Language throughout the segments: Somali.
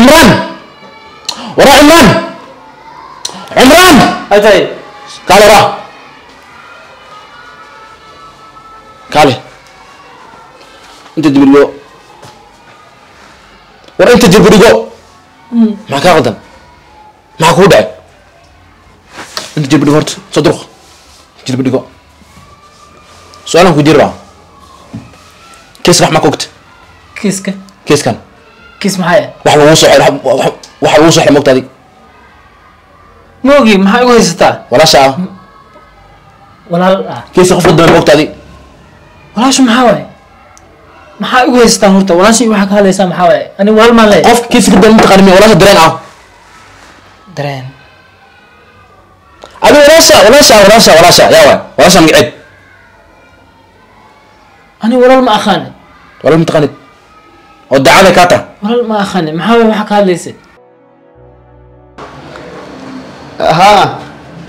cimraan wara cimraan cimraan atay kaale wara kaale inta dibirigo war inta dibirigo maxaa kaa qaldan maxaa kuu dhacay inta jilba dhigo horta soo durq jilba dhigo su-aalan ku jiri rabaa kiiska wax ma ka ogta kiiska kiiskan kiis maxaa wax lagu soo xidhay waxa lagu soo xidhay mogta adig ma ogi maxaa igu haysataa walaasha ah walaal ah kiiska qofka dambe mogta adig walaashu maxaa waaye maxaa igu haysataa horta walaashii waxaa ka hadlaysaa maxaa waaye ani walaal maan leeyahay qof kiiska dambe mataqaani miya walaasha dareen ah dareen adi walaasha walaasha walaasha walaasha yaa waay walaasha magaceed ani walaal ma aqaani walaal mataqaanid oo dacada kaa ta walaal ma aqaani maxaa waaye waxaa ka hadlaysa ها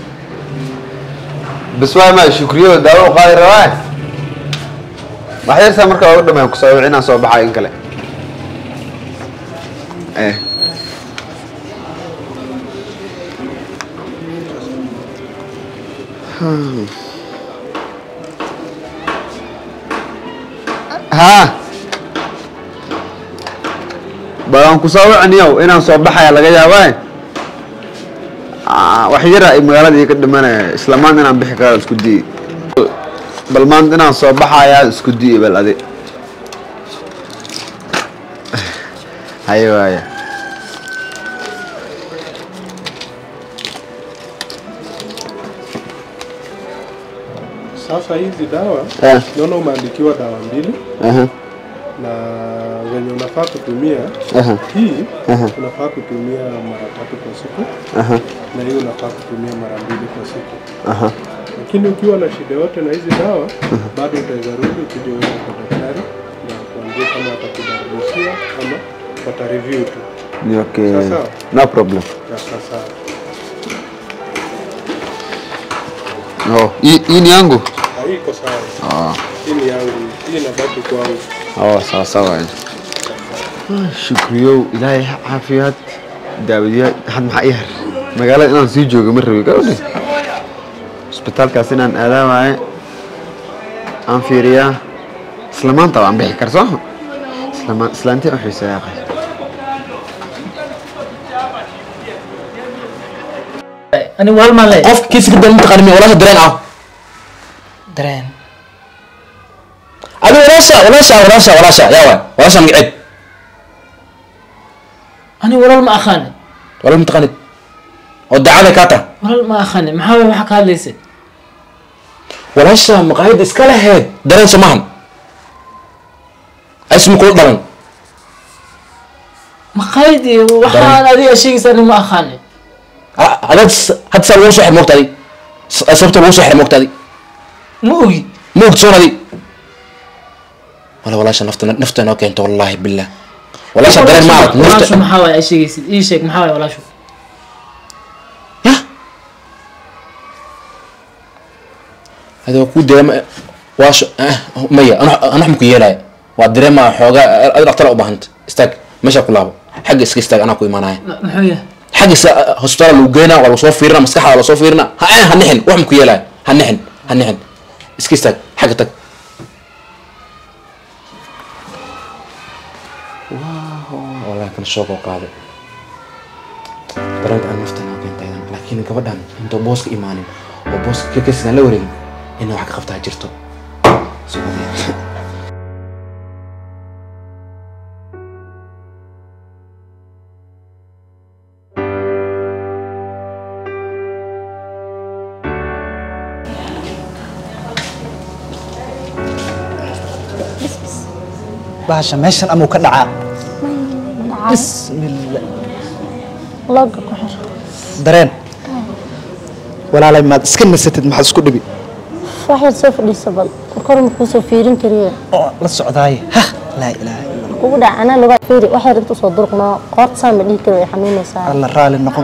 بس واي ما شكريو داو قاي رواي ما حيرسا marka ugu dhameeyo ku soo wicina soo baxay in kale eh ها balan ku soo wicinayo inaan soo baxaya laga yaabaa wax yara ay magaaladii ka dhimanaya isla maanta inaan bixi karo isku diyi bal maanta inaan soo baxayaa isku diyi bal adi haye waaya Sasa hizi dawa Eh, naona umeandikiwa dawa mbili aha, na venye unafaa kutumia aha, hii Aha. unafaa kutumia mara tatu kwa siku aha, na hii unafaa kutumia mara mbili kwa siku, aha. lakini ukiwa na shida yote na hizi dawa bado utaweza rudi ukija uende kwa daktari na kuambia kama atakubadilishia ama wata review tu Ni okay. Sasa. No problem. na sasa Oh, hii hii ni yangu? na hii iko sawa. Ah. Hii ni yangu, hii inabaki kwangu. Oh, sawa sawa. Shukriyow, ilaahay ha caafiyaad. Daawadiya had maxaa ii har. Magaalada inaan sii joogo ma rabi gabadhi. Isbitaalkaas inaan aadaa waaye. Aan fiiriyaa. Isla maanta waan bixi kar soo. Isla maan islaantii u xiiseeyaa qay. ani walaal maan leeyahay qof kiiska dambe mataqaani miya walaasha dareen ah dareen adi walaasha walaasha walaasha walaasha yaa waay walaasha magaceed ani walaal ma aqaani walaal mataqaanid oo dacada kaa ta walaal ma aqaani maxaa waaye waxaa ka hadlaysa walaasha maqaayadda iska laheed dareen soo maahan ismi kula dhalan maqaayad iyo waxaan adiga sheegaysa ani ma aqaani adaad hadda saa lagu soo xir moogta adi sababta lagu soo xir moogta adi ma ogi ma ogta soon adi wala walaasha nafta nafta noo keento wallaahi billah walaasha dareen ma arag walaashu nafta maxaa waaye ay sheegaysid ii sheeg maxaa waaye walaashu ya adi waa kuu dareema waasho maya ana wax maku yeelaya waa dareema xoogaa adi dhaktara u baahanta istaag meesha ku laabo xagga iska istaag anaa ku imaanaya Ma- muxuu yahay xagga iska hospitaal lagu geynaa waa lasoo fiirina maskaxda waa lasoo fiirina ha ha nixin wax maku yeelaya ha nixin ha nixin iska istaag xagga tag والله كان شوق وقاضي dareenka aan naftan oo keentay laakiin gabadhan intuu booska imaanin oo booska kakasidan la wareegin inay wax ka qabtaa jirto Subhanallah. bahasha meeshan amuu ka dhacaa bismillah looga ku xir dareen walaalay maad iska nasatid maxaad isku dhibi waxaad soo fadhiisa bal kor ma kuusoo fiirin kariye oo la socdaaye ha laa ilaaha illa allah kugu dhaca anaa lugaa fiiri waxay rinta usoo durqnoo qoorta saa ma dhihi kari way xanuunaysaa alla raali noqon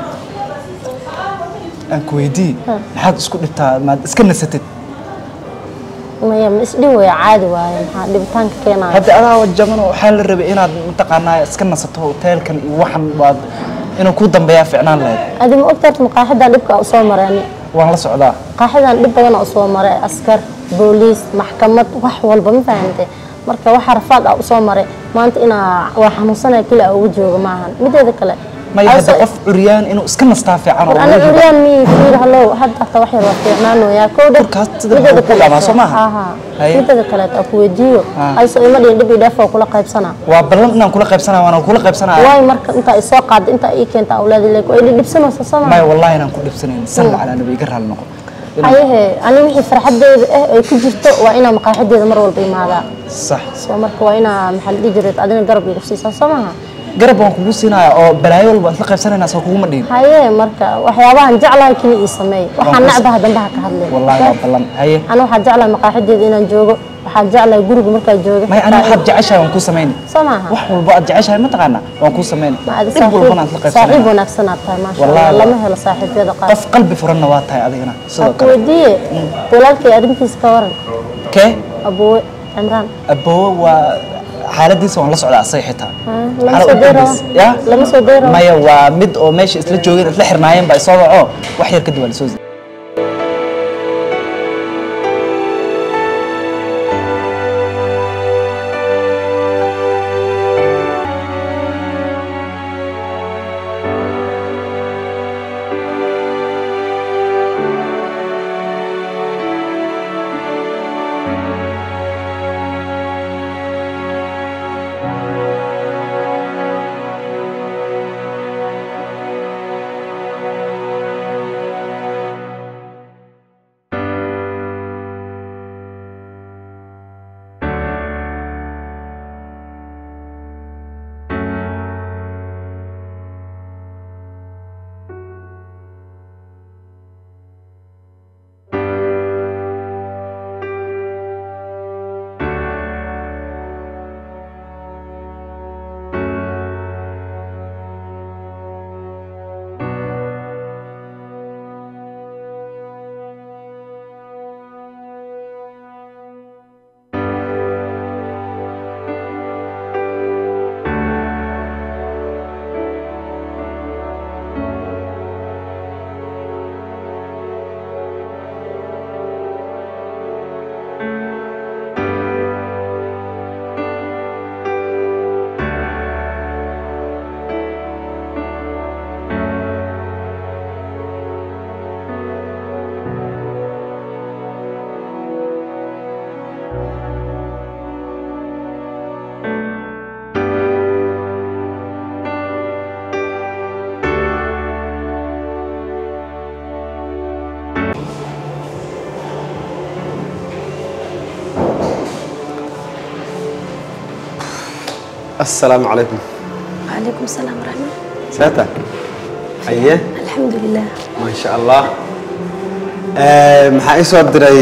aan ku weydii maxaad isku dhibtaa maad iska nasatid maya ma isdhihi waya caadi waaye maxaa dhibitaanka keenaya hadda adaa jaban oo waxaa la rabay inaad mataqaanaa iska nasato hoteelkan iyo waxan waad inuu ku dambeeyaa ficnaan lahayd adi ma ogtahay maqaaxidan dhibka usoo maray ani waan la socdaa maqaaxidan dhib badan usoo maray askar booliis maxkamad wax walba ma fahamtay marka waxa rafaad ah usoo maray maanta inaa waa xanuunsanaya keli a ugu jooga maahan mideeda kale maya hadda Hawsa- qof curyaan inuu iska nastaa fiican oo ana laga helo. curyaan mi fiir hallow hadda hata wax yar waa fiicnaanooyaa kow dhab Dhulkaas sida maxaa ku dhamaa, soo maaha? Haye. mideeda kaleet aa ku weydiiyo Ah. ayso ima dhihin dhib iyo dheef oo kula qaybsanaa waa ballan inaan kula qaybsanaya waana kula qaybsanaya waay marka intaa isoo qaada intaa ii keenta awlaadi leek way dhibsanaysa soo maya maa wallahi inaan ku dhibsanayn salla calaa nabi iga raali noqo Inaan- hayehe ani wixii farxadeeda ah ay ku jirto waa inaa maqaaxideeda mar walba imaadaa sax soo marka waa inaa maxaa la dhihi jiray adina garab igu siisaa soo maaha garab waan kugu siinaya oo balaayo walba isla qaybsanaynaa soo kuguma dhihin haye marka waxyaabahan jeclahay kini ii sameey waxaan ku- nacbaha dambaha ka hadlay wallahi waa ballan haye ana waxaa jeclahay maqaaxideeda inaan joogo waxaa jeclahay guriga markaa jooga maya ani waxaad jeceshahay waan kuu samayn soo maaha wax walba aad jeceshahay mataqaanaa waan kuu samayn ma adi dhib walbana aad la saaxiib saaxiib qaybsanayna wanaagsan aad tahay maasha Wallahi allah lama waa- helo saaxiibyada qaar qof qalbi furanna waa tahay adigana sidoo waa ku kale weydiiye walaalkay arrintiisa ka waran kee abuwe cimraan aboowe waa xaaladiisa waan la socdaa asaga xitaa lama Xaalad soo u dayro dambaysa. Ya? lama soo dayro maya waa mid oo meesha isla joogeen isla xirnaayeen baa isoo waco wax yar kadib waa lasoo السلام عليكم وعليكم السلام ورحمة ساتا أيه الحمد لله ما شاء الله آه، maxaa ii soo diray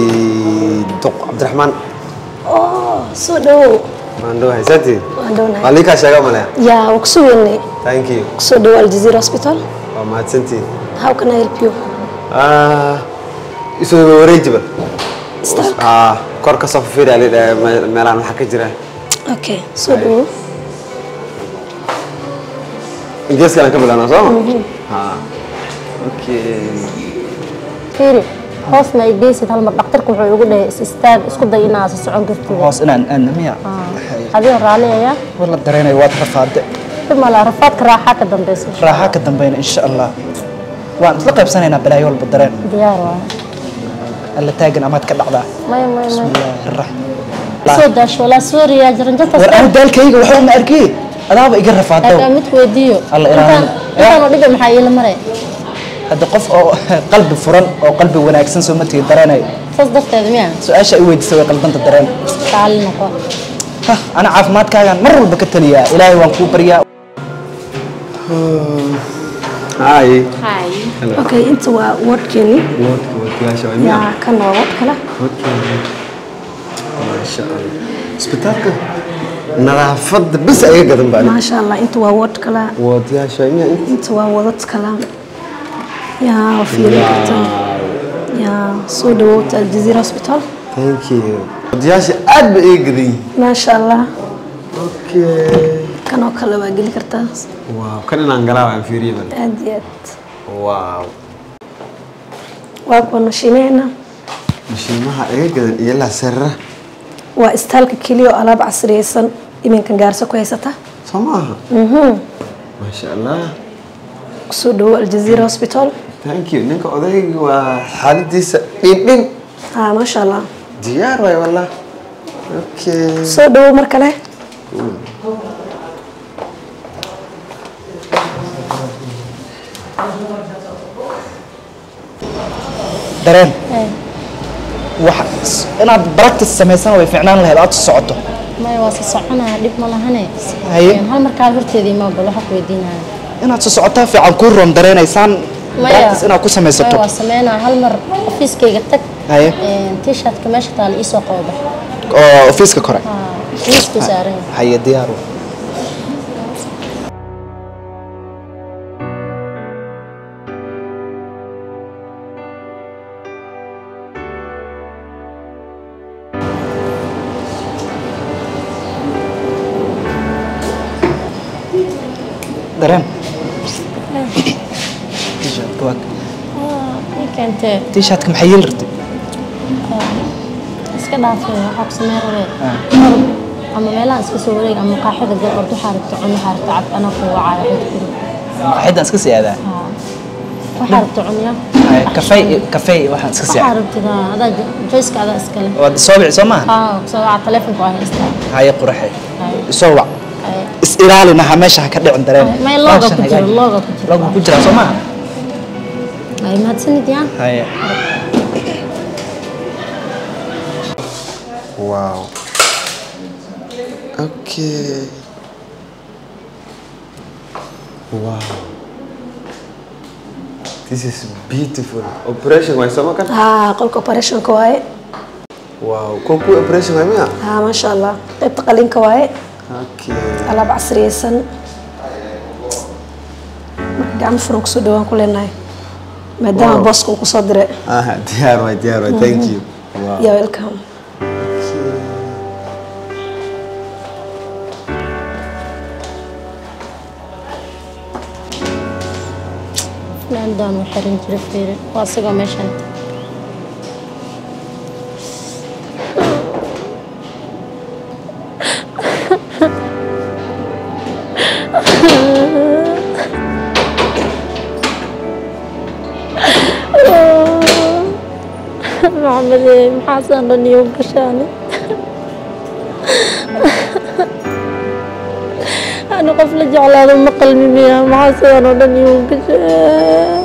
duq cabdiraxmaan أوه سو دو maan dhawahay saati waan dhownahay waa lii kaa sheega malaya yaa waa kusoo weynay thank you kusoo dhawo aljazeera hospital waa mahadsantiin how can I help you Ah, isoo wareejiba Start. Ah, kor ka soo fiiriya lidha meelahan waxaa ka jira okay soo dhawo ingiriiskana ka bilaabnaa soo ma Ha. okay fiiri hoos ma ay geysid hal mar dhaqtarku wuxuu igu dhahay is istaag isku day inaad si socon kartid hoos inaan aadna miya adiga raalli ayaa war la dareenayo waad rafaade dib mala rafaadka raaxaa ka dambeysa raaxa ka dambeyna insha allah waan isla qaybsanaynaa balaayo walba dareen diyaar waaye alla taagan amaad ka dhacdaa may may may bismillaahi raxmaan soo daasho walaa suuriya jaranjata war aan daalkayga waxba ma arkay adaaba iga rafaadow haddaa mid weydiiyo Alla ilaalin. intaan intaanu dhiba maxaa iila maray hadda qof oo qalbi furan oo qalbi wanaagsan soo ma tigi dareenayo saas darteeda miya su-aasha i weydiisay way qalbanta dareen qaali noqo Hah, ana caafimaadkaagaan mar walba ka taliyaa ilaahay waan kuu baryaa Hi. hi okay inta waa wardkeeni Woodka wakiyaasha waa miyaa? yaa kan waa ward kale Masha Allah. Isbitaalka nadaafadda bis ayaga gadan baa maasha allah inta waa ward kale wakiyaasha waa miyaa? inta waa wadad kale yaa waa fiirin kartaa yaa soo dhawoota aljazeera hospital thank you odayaasha aad ba iga gadan yihiin maasha allah okay kanoo kale waa geli kartaa wow kan inaan galaa waan fiiriye bal aad iyo aad wow waa kuwa nashiimeena mashiimaha iga gadan iyo la sarra waa istaalka keliya oo alaab casriyeysan iminkan gaarso ku haysata soo maaha maasha allah kusoo dhawo aljazeera hospital thank you ninka odayga waa xaaladiisa dhindhin ha maasha allah diyaar waay wallah okay soo dhawo mar kale dareen wax inaad practice samaysan way fiicnaan lahayd aad socoto maya waa si soconaya dhib ma lahane Haye. hal markaa horteedii ma bal waxa ku weydiinaya inaad soo socotaa fiican kuu roon dareenaysaan maya practice inaad ku samaysato maya waa sameynaya hal mar ofiiskayga tag Haye. t-shirtka meesha taala iisoo qabo bax oo ofiiska kore miisku saaran yahay haye diyaar wa. dareen T-shirtka waa- ii keentee t-shirtka maxay yeeli rabtay iska dhaafay waxaa ku samey rabe ama meelaha iska soo wareeg ama qaaxida gal ordo waxaa rabta cun waxaa rabta cab anaa ku wacaya waxay ku kuri maqaaxidan iska sii aadaa waxaa rabta cunya Haye, kafey kafey waxaan iska sii waxaa aadaa rabtida adaa joyska adaa iskale waad soo bici soo maaha haa kusoo waca telefonka waa haystaa haye quraxe Haye. soo wac Haye. is ilaali naha meesha ha ka dhicin dareen may looga Baashan ku jiro hagaaji. looga ku jiro looga ku jira soo maaha ay mahadsanid yaa haye wow okay wow this is beautiful operation waay soo makan ha qolka operationka waaye wow ko ku operation waay miya ha maasha allah qaybta qalinka waaye okay alaab casriyeysan marka gacmo furan kusoo dhawaan ku leenahay maadaama Wow. booska uu kusoo diray ah diyaar waay diyaar waay thank you wow ya welcome landaan u xiran jira fiiri waa isagoo meeshan maxamede maxaasaan dhan iyo gashaani ani qof la jeclaado ma qalmi miya maxaa sidaan oo dhan iyo gashaa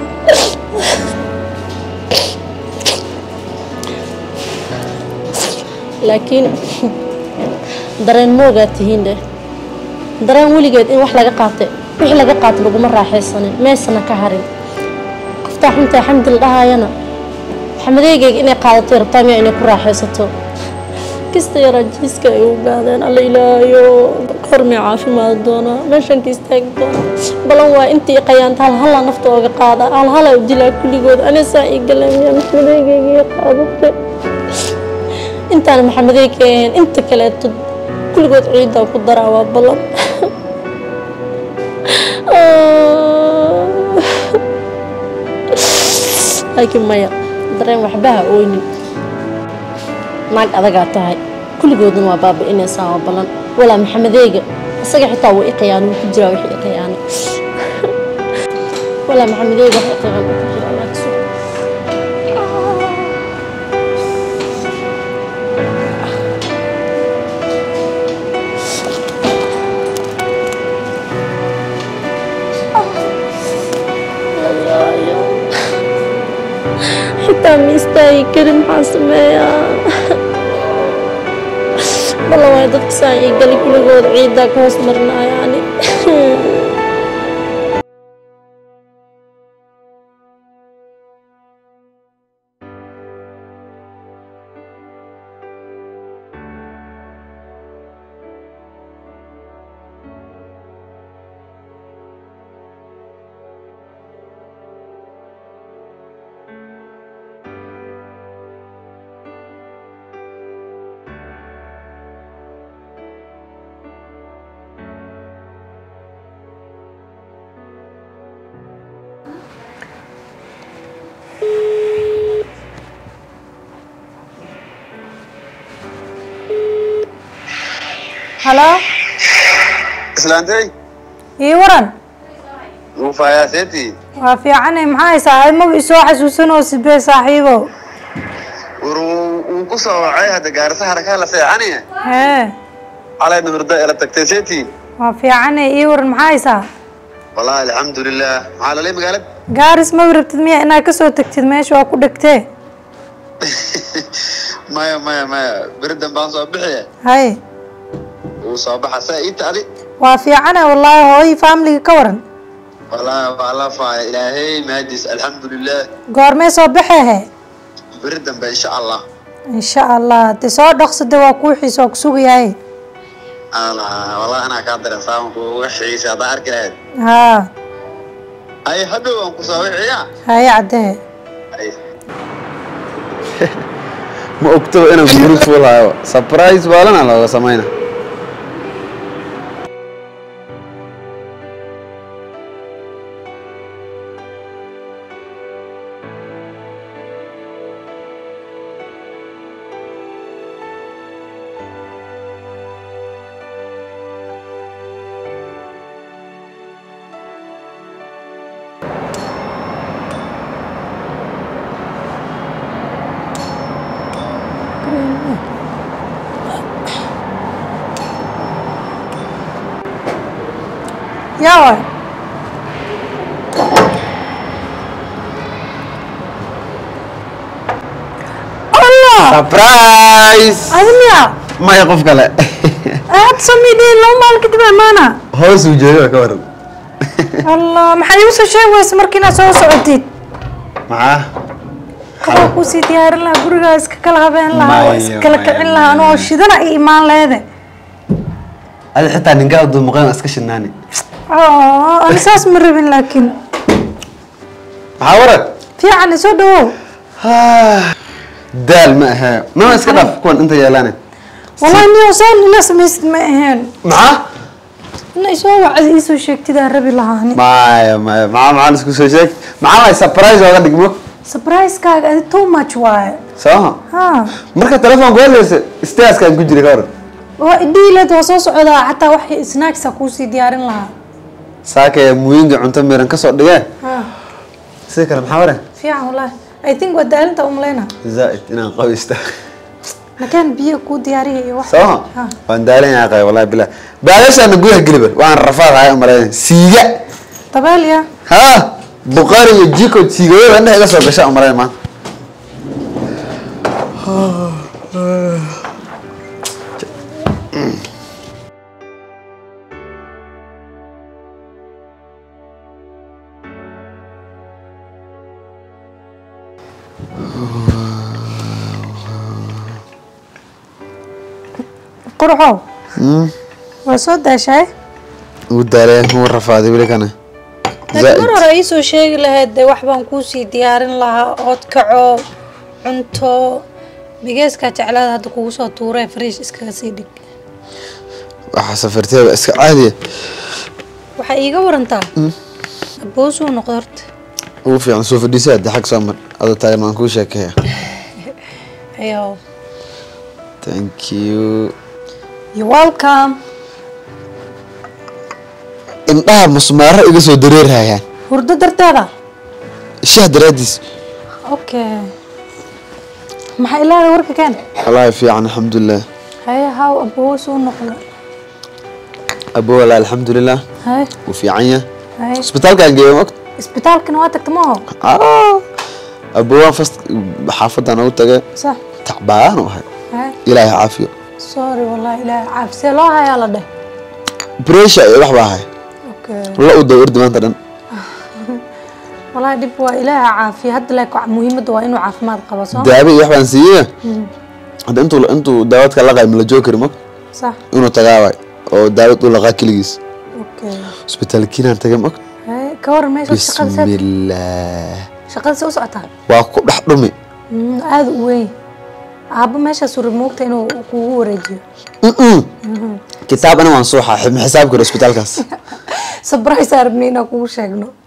laakiin dareen moogaa tihiin dheh dareen weligeed in wax laga qaatay wixii laga qaatay laguma raaxaysanin meesana ka harin qoftaa xuntaa xamdi la dhahaayana xamadeygayga inay qaadatay rabtaa miya inay ku raaxaysato kista yaraa jiiska ay u gaadeen alla ilaayo kormay caafimaad doonaa meeshan ka istaagi doonaa balan waa intii qayaanta halhalaa nafta ooga qaada halhalaa u dilaa kulligood anisaa ii galeemiya maxamedeygayga qaadatay intaan maxamedeyga ahayn inta kaleeto kulligood ciiddaa ku daraa waa balan laakiin maya dareen waxbaha ooynin naag adagaa tahay kulligoodna waa baabi'inaysaa waa balan walaa maxamedeyga isaga xitaa waa iqayaan wuu ku jiraa wixii iqayaana walaa maxamedeyga wax iqayaan wuu ku jiraa laakiin xitaa ma istaagi karin maxaa sameeyaa balla waay dadka saa ii gali kuligood ciiddaa ka hoos marinaya ani halo islaantay ii waran muufayaaseeti waa fiicane maxaa haysaa imaba isoo xasuusanoo sibee saaxiibo war wuu ku soo wacay hadda gaarisa harakaa la seexanaya hee calayna hurda ela tagtay seeti waa fiicane ii waran maxaa haysaa wallaahi alxamdulilah maxaa lalay magaalada gaaris ma rabtid miya inaad kasoo tagtid meesha waa ku dhegtee maya maya maya beri dambaan soo bixiya hay wuu soo baxa saa ii tacdi waa fiicane wallaahi hooyi faamiliga ka waran wallaahi waa la faaya ilaahay mahadiis alxamdulilah goormee soo baxehe beri dambe insha allah insha allah de soo dhaqsade waa kuu xiisa waa ku sugayahay allah wallahi anaa kaa daran saaman kuuga xiisa haddaa arki lahayd haa ay hadhow aan ku soo wiciyaa haye caddee Ay. ma ogto inaan guri fuulaayo surprise baalana looga samayna yaa waay allah surprise adi miya maya qof kale aad samidhiin laba maalin kadib amaana hoos uu jeedo ka waran allah maxaad igu soo sheegi weysa markii inaad soo socotid maxaa qabaa kuusii diyaarin lahaa gurigaa iska kala habeen lahaa oo Maya, iskala maya, kicin lahaa anoo shidana i imaan leede adi xitaa ninkaa dumuqeen iska shinaani oo ani saas ma rabin laakiin maxaa waran fiican isoo dhawow daal ma ahee mama iska dhaaf kuwan inta yeelaane wallahi niyo saan ila samaysid ma aheen maxaa ina isoo wacdi iisoo sheegtidaa rabi lahaani maya maya maxaa maxaa isku soo sheeg maxaa waay surprise ooga dhigmo surprise-kaaga adi too much waaye soo ha marka telefoonka hadlaysa staaskaan ku jira ka waran waa idhiileed waa soo socdaa xataa wax snacksa kuusii diyaarin lahaa saakaya muuyinka cunto miran kasoo dhigeen ha sida kale maxaa waran fiican wallahi i think waa daalinta umleyna zaaid inaan qabaysta makaan biyo kuu diyaariya iyo wax soo Ha. waan daalan yahay qay wallahi bilaa baalashaana gudaha geliba waan rafaad ahay umaleyn siiga dabeel ya ha buqaari iyo jiko siigayada indhaha iga soo gasha umaleyn maanta qurxow waa soo daashay ugu daaleen wuu rafaaday weli kana laakiin mar hore iisoo sheegi lahayd dee wax baan kuusii diyaarin lahaa ood kaco cunto bigeeskaa jeclaada hadda kugu soo tuuree friish iskaga sii dhig waxaa safarteeda iska caadiya waxaa iiga warantaa aboosuu noqdo horta ugu fiican soo fadhiisa hadda xag soo mar adoo taagan waan kuu sheekeeya ayo thank you you welcome indhaha musmaaro iga soo dareerhayaan hurdo darteeda shaah daraadiis okay maxaa ilaahay warka keen wallaahi fiican alxamdulilah haye haw aboosuu noqdo abo wallaahi alxamdulilah haye wuu fiican yahay haye isbitaalkaan geeyo ma ogta isbitaalkana waa tagta ma oho abo waan fast xaafadan ugu tagay sax tacbaan u ahay haye ilaahay caafiyo sorry wallahi ilaahay caaf see loo hayaa la dheh bresha iyo wax baa ahay okay la u daw ordi maanta dhan wallahi dhib waa ilaahay caafiya hadda laakiin muhiimadda waa inuu caafimaad qabo soo daawo iyo wax baan siiyey hadda intuu intuu daawadka laqay ma la joogi kari ma sax inuu tagaa waay oo daawad u laqaa keligiis okay isbitaalkiinaan tagay ma haye ka waran meesha shaqada saad bismillaah shaqada se u socotaa waa ku dhex dhumi Mm, aada u weyn aabbo meeshaas uri moogta inuu kugu wareejiyo kitaab ana waan soo xaaxib ma xisaab karo isbitaalkaas surprise arabni inaan kugu sheegno